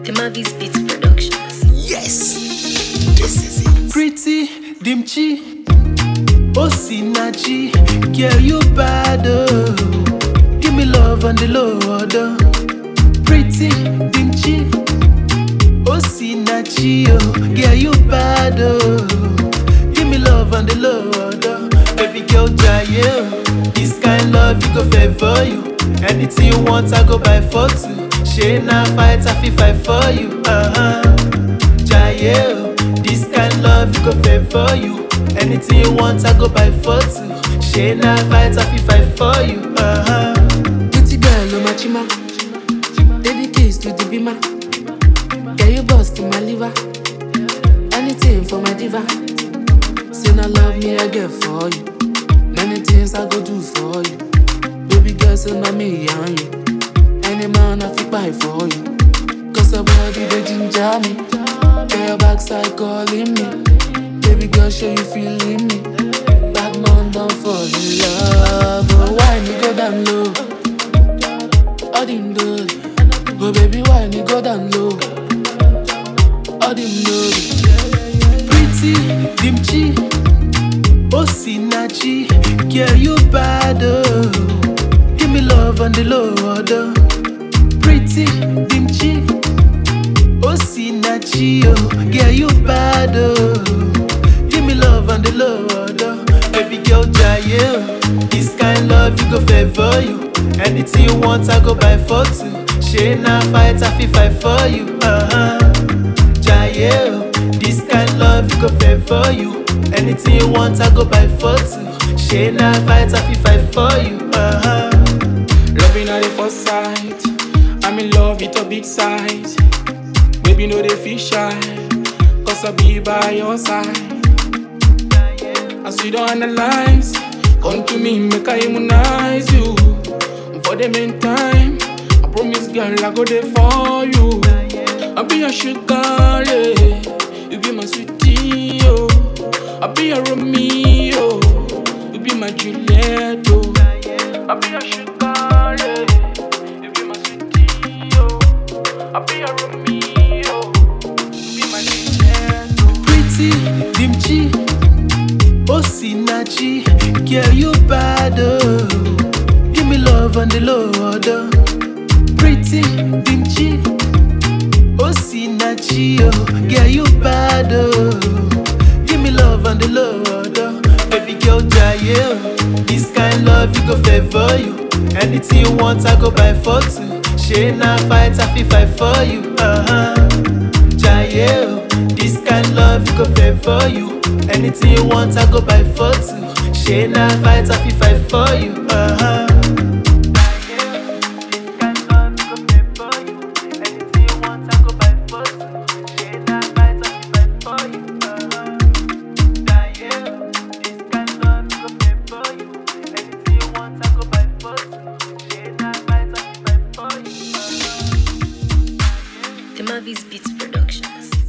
The Mavis Beats Productions. Yes, this is it. Pretty Dimchi, Osinachi, girl you bad oh. Give me love on the low order. Pretty Dimchi, Osinachi oh, girl you bad oh. Give me love on the low order. Baby girl Jaye oh, this kind love you go favor you. Anything you want I go buy for two. She na fight I fit fight for you. Uh-huh. Jaye, oh, this kind love you go favor you. Anything you want, I go buy for two. She na fight, I fit fight for you. Uh-huh. Pretty girl, oh my chima. Baby kiss to the bima. Girl, you bust in my liver. Anything for my diva. Say no love me, I get for you. Many things I go do for you. Baby girl, say na me and you. Any man I fit buy for you. Cause your body they ginger me. Girl, your backside calling me. Baby girl, show you feeling me. Bad man don't fall in love. Oh, why me go down low? All them good. Oh baby, why me go down low? All them good. Pretty Dimchi, Osinachi, girl you bad oh. Give me love on the low order. Pretty Dimchi, Osinachi oh, girl you bad oh. Give me love on the low order. Baby girl Jaye oh, this kind love you go favor you. Anything you want I go buy for two. She na fight I fit fight for you. Uh-huh. Jaye, oh, this kind love you go favor you. Anything you want, I go buy for two. She na fight, I fit fight for you. Uh-huh. Loving at the first sight. I'm in love with a big size. Baby, no they feel shy. Cause I be by your side. As we don't analyze, come to me, make I immunize you. For the meantime, I promise, girl, I go there for you. I be your sugar, yeah. You be my sweetie, oh. I be your Romeo. You be my Juliet, oh. I be your sugar, yeah. You be my sweetie, oh. I be your Romeo. You be my Juliet, oh. Pretty Dimchi, Osinachi, girl you bad oh. Give me love on the low order. Pretty Dimchi, Osinachi oh, girl you bad oh. Give me love on the low order. Baby girl Jaye oh, this kind love you go favor you. Anything you want I go buy for two. She na fight I fit fight for you. Uh-huh. Jaye, oh, this kind love you go favor you. Anything you want, I go buy for two. She na fight, I fit fight for you. Uh-huh. The Mavis Beats Productions.